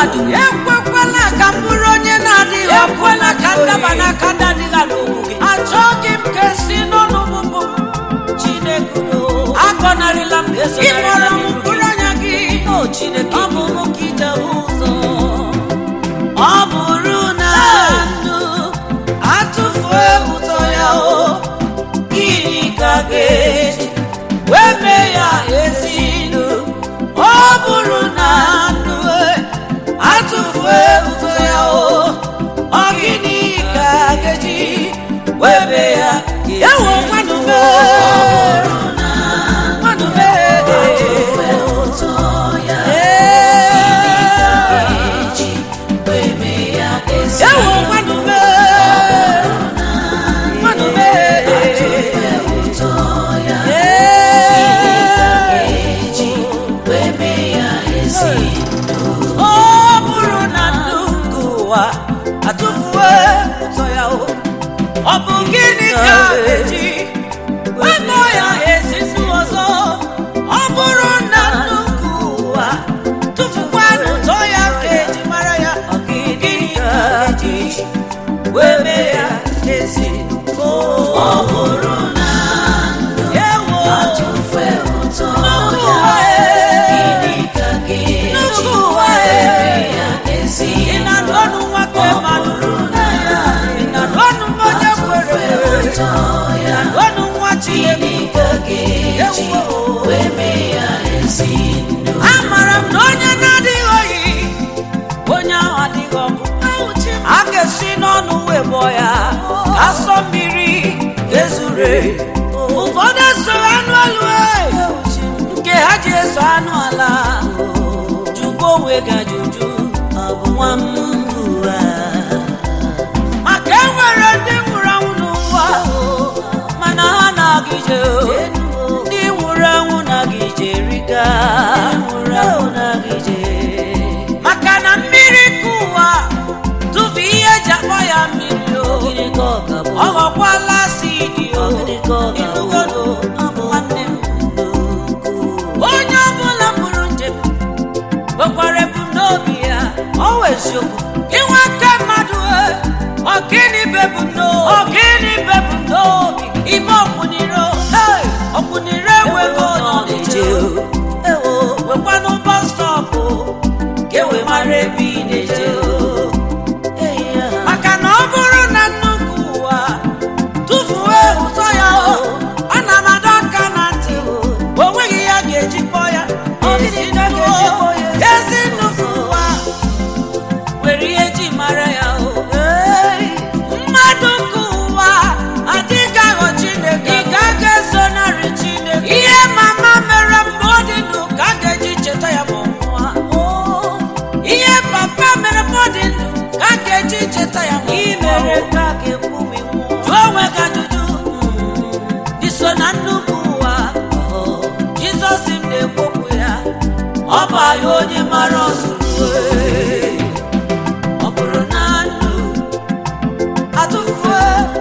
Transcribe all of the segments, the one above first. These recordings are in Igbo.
mmadụ ekwekwala ka m bụrụ onye na-adịghị ọkụ ekwela ka n'aka ndaba oyi. n'aka ndị adịghị ala okwu gị achọghị m ka esi n'ọnụ bụbụ chineke udo agọnarịla m ịkpọrọ m esonarịla m iru mkpụrụ anya gị o chineke ọ bụ mụ ka ije ụzọ ọ bụrụ na ndụ atụfuo ụtọ ya o gịnị ka ga-eji wee mee ya ezi ndụ ọ bụrụ na ndụ atụfuo ụtọ ya o ọ gịnị ka ga-eji wee mee ya ezi ewo mmadụ ndụ mee mmadụ mee ewo mmadụ mee mmadụ mee ọ bụrụ na ndụ nke ụwa atụfuo ụtọ ya o ọ bụ gịnị ka eji wepụ ya esi ndụ ọzọ ọ bụrụ na ndụ nke ụwa tụfukwa n'ụtọ ya ka eji mara ya ọ gịnị ka eji wee mee ya ezi ndụ ọ bụrụ na ewo nnukwu ụwa e nnukwu ụwa e ị na-anụ ọnụ nwoke mmadụ ị na-anụ ọnụ onye kwere ekwe ị na-anụ ọnụ nwa Chineke Ewo. amara m na onye na-adịghị oyi onye ahụ adịghị ọkụ a ga-esi n'ọnụ wee bụọ ya ka asọ mmiri ezure ụfọdụ esoro anụ elu e, nke ha ji eso anụ ala jụkwa onwe gị ajụjụ ọ bụ nwa m ụwa maka e nwere ndị nwụrụ anwụ n'ụwa mana ha na-aga ije ndị nwụrụ anwụ na-aga ije riga nwụrụ anwụ na-aga ije maka na mmiri ka ụwa tụfu ihe eji akpọ ya mmiri o ọ ghọkwala asidi o ịnụgoro nwanne m onye ọbụla pụrụ njem nwekwara ebumnobi ya ọ wụ eziokwu inwe aka mmadụ e, ọ gịnị bụ ebumnobi ọ gịnị bụ ebumnobi ime ọkwụnire hey, ọkwụnire enweghị onye ọ na-eje ewo wekwanụ bọs stọpụ ka e wee mara ebe ị na-eje maka na ọ bụrụ na nnukwu ụwa tụfuo ụtọ ya o ana m adọ aka na ntị o nweghị ya ga-eji kpọọ ya ezi nnukwu ezi nnukwu ụwa nwere ihe ji mara ya o mmadụ nke ụwa adịghị aghọ chineke ị gaghị ezonarị chineke ihe mama mere mgbe ọ dị ndụ ka a ga-eji cheta ya ma ọ nwụọ ihe papa mere mgbe ọ dị ndụ ka a ga-eji cheta ya ma ọ mere ka a ga-ekwu ma ị nwụọ jụọ onwe gị ajụjụ mm, iso na nnukwu ụwa jizọs m na-ekwopụ ya ọ bụ anyị onye mara ọzụzụ ọ bụrụ na ndụ atụfuo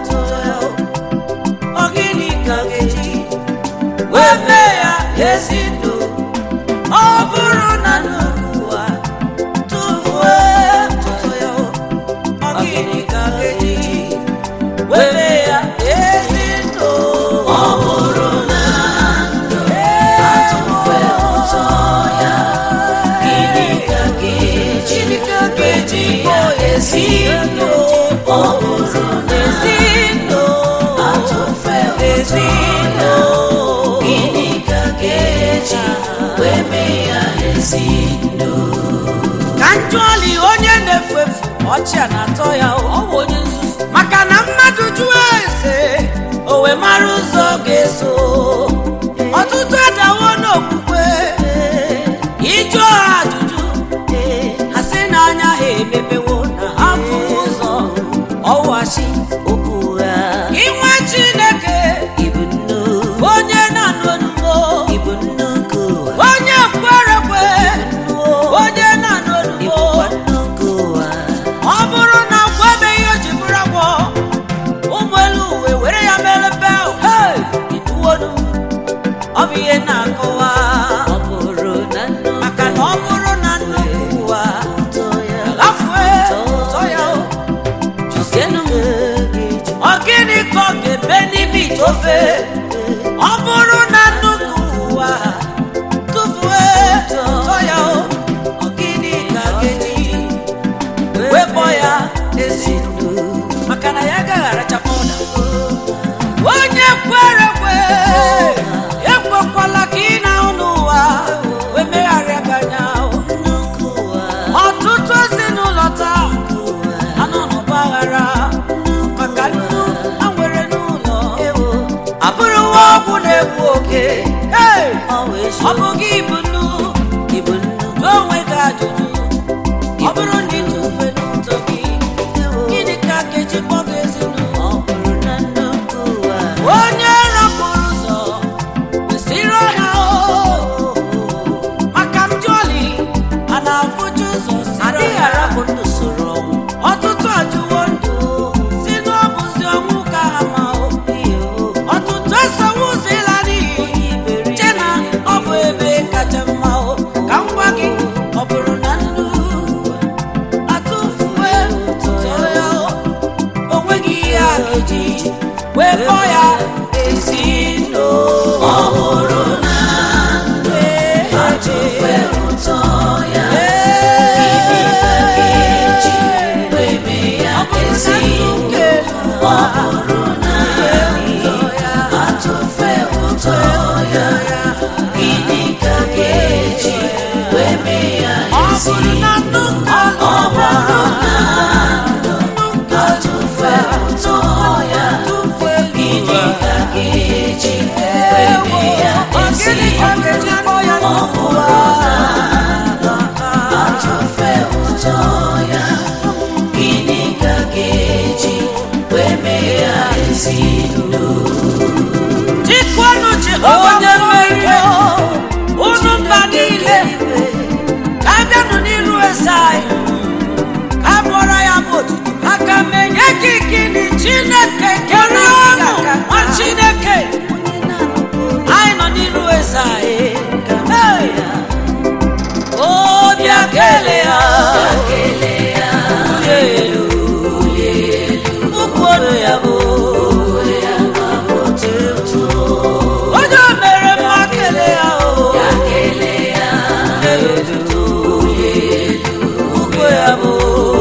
ọ gịnị ka ga-eji wee mee ya ezi ndụ ọ bụrụ na nnukwu ụwa tụfuo ọ gịnị ka ga-eji wee mee ya ezi ndụ ọ bụrụ na ndụ atụfuo ụzọ ya gịnị ka ga-eji Chineke ga-eji kpọọ ezi ndụ ọ bụrụ na ezi ndụ atụfuo ezi ndụ gịnị ka ga-eji wee mee ya ezi ndụ ka njụọli onye na-efu efu ọchị a na-atọ ya ọ bụ onye nzuzu maka na mmadụ jụọ eze o wee mara ụzọ ọ ga-eso ọtụtụ adawo n'okwukwe ịjụọ ha ajụjụ ha sị na anya ha emepewo na ha fụrụ ụzọ ọwachi okwu ha inwe chineke ibu nnukwu onye na-anụ onugbo ibu nnukwu onye kwerekwe onye na-anụ onugbo ọ bụrụ na agwọ emeghị o ji bụrụ agwọ ụmụ elu uwe were ya mere bel iduwonu ọ bụ ihe na-akọwa maka na ọ bụrụ na nnukwu ụwa ebube ọ bụrụ na nnukwu ụwa tụfuo tọ ya o ọ gịnị ka ga-eji wepụ ya ezi ndụ maka na ya agaghị arachapụ ụda onye kwere kwe ekwekwala ka ị na-ahụ n'ụwa wee megharịa gị anya ọtụtụ ezinụlọ taa anọ n'ọgba aghara maka nnu ha nwere n'ụlọ abụrụwa ọgwụ na-egbu oke Hey! ọ bụ gị bụ nnu jụọ onwe gị ajụjụ ọ bụrụ na ị tụfe n'ụzọ gị gịnị ka ga-eji kpọ gị ezinụlọ onye rapụrụ ụzọ kwesịrị ọha o maka mjọli a na-afụju ụzọ adịghị arapụ ndụ soro ọnwụ ọtụtụ ajụwo ndụ si n'ọbụzi ọnwụ ka ha ma o ọtụtụ esowo ụzọ ịla n'iyi che na ọ bụ ebe kacha mma o ka m gwa gị ọ bụrụ na ndụ atụfuwe tụtụ ya o o nweghị ihe a ga-eji wee kpọọ ya ezi ndụ ọ bụrụ na atụfe ụtọ ya gịnị ka ga-eji wee mee ya ezi ọ bụrụ na atụfe ụtọ ya gịnị ka ga-eji wee mee ya ọ ezi bụrụ na nnukwu ọ bụrụ na atụfe ụtọ ya gịnị ka ga-eji wee mee ya ezi ọ bụrụ atụfe ụtọ ya gịnị ka ga-eji wee mee ya ezi ndụ Jikwanụ Jehova onye mmeri unu mba niile ka bịanụ n'iru eze anyị ka bụọrọ ya bụ otuto aka m enye gị gịnị Chineke kere ọnụ nwa Chineke anyị nọ n'iru eze anyị Hey! obi akele ya kelee ya bulie elu ukwu ọnụ ya bụ onye o mere mma kele ya o kelee ya ugbo ya bụ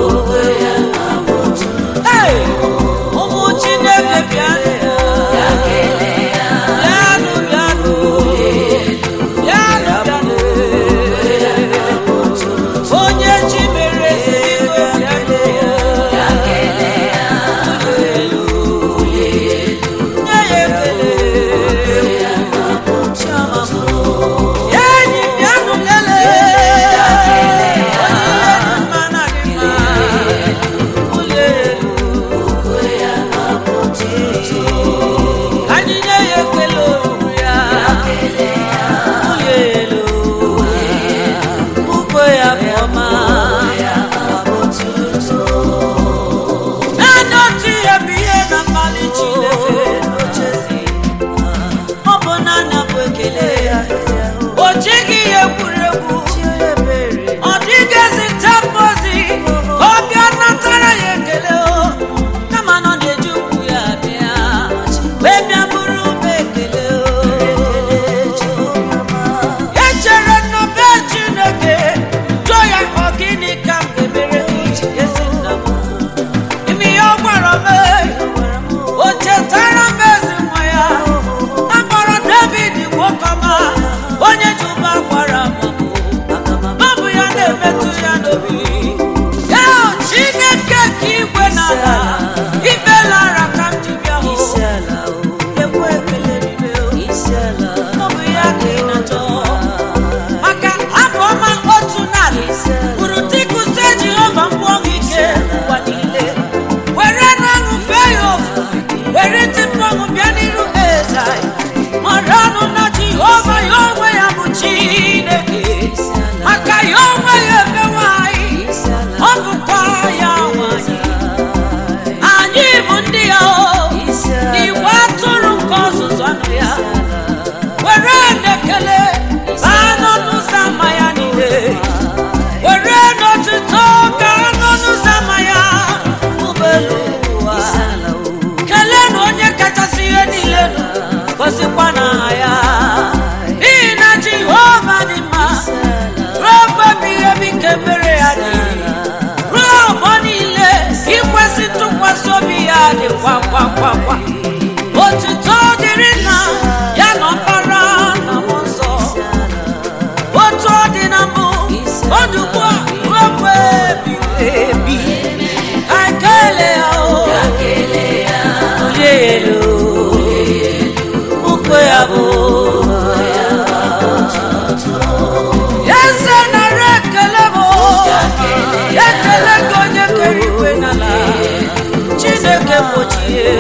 Hey! ụmụ chineke bịanụ bịanụ bịanụ bịanụ bịanụ onye chi mere eze igwe bịanụ nye ya ekele ya enyi bịanụ lelee onye ihe dị mma na dị mma ụlọ elu anyị nye ya ekele olu ya ụlọ elu ugbo ya bụ ọma naanị otu ihe bụ ihe na mmalị Chineke n'ochezi ọ bụ naanị bụ ekele ya o jighị ya egwuregwu ọ dịghịzi tempozi ka ọ bịa natara ya ekele o kama na ọ na-eji ukwu ya bịa wee bịa bụrụ ube ekele o echere na be Chineke jụọ ya ọ gịnị ka m ga-emere gị ezi nna m ime ihe ọ gwara m o chetara m ezi nwa ya a kpọrọ David nwokọma onye ji ụba gwara m ọ bụ ya na-emetụ ya n'obi ya Chineke ka igwe na ala imelara ka m ji bịa hụ ekwe ekele niile o. ọ bụ ya ka ị na-achọ maka abụ ọma otu narị kwuru dịkụse Jehova mkpụọ gị ike ụwa niile were n'ọṅụ fee ya ofufe were tipụ ọṅụ bịa n'iru eze anyị mara ọnụ na Jehova ya onwe ya bụ Chineke maka ya onwe ya emewe anyị ọ bụkwa ya nwanyị anyị bụ ndị ya o n'igwe atụrụ nke ọzụzụ anụ ya were na-ekele baa n'ọnụ ụzọ ama ya niile were n'otuto gaa n'ọnụ ụzọ ama ya ụgbọelu ụwa kelee na onye kachasị ihe niile nọ n'aha ya n'ihi na jehova dị mma ruo mgbe ebighị ebi nke mere ya dị ruo ọgbọ niile ikwesị ntụkwasị obi ya dịkwa kwa kwa kwa otuto dịrị nna ya na ọkpara na mmụọ nsọ otu ọ dị na mbụ ọ dị ugbu a ruo mgbe ebighị ebi ka ekele ya o onye ya elu ukwe ya bụ eze nara ekele bụ ekele gị onye kere igwe n'ala chineke gbochie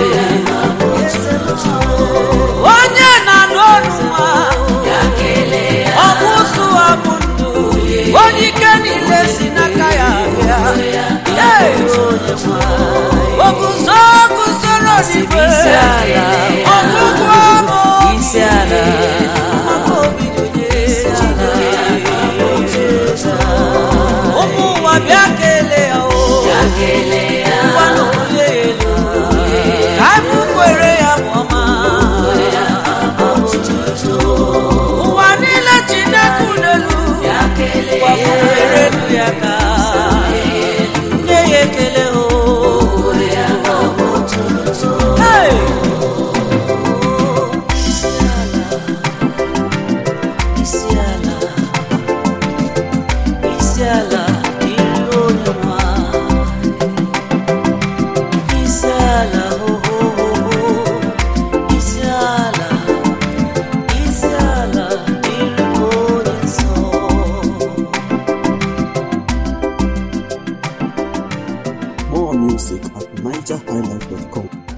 onye na-anụ ọnụ nwa ọ bụ ụzụ abụ ndụ onye ike niile si n'aka ya bịa Hey! o guzo guzoro n'igwe ọgụgụ ọmụ isi ala ụmụ ụwa bịa kelee ya o ngwa n'olie ya elu ka anyị kwere ya bụ ọma ụwa niile chineke n'elu gbakwunyere elu ya ka nye ya ekele o Hey! isi ala isi ala dịrị onye nwa isi ala hohoho isi ala isi ala dịrị onye nsọ More music at NigerHighlife.com.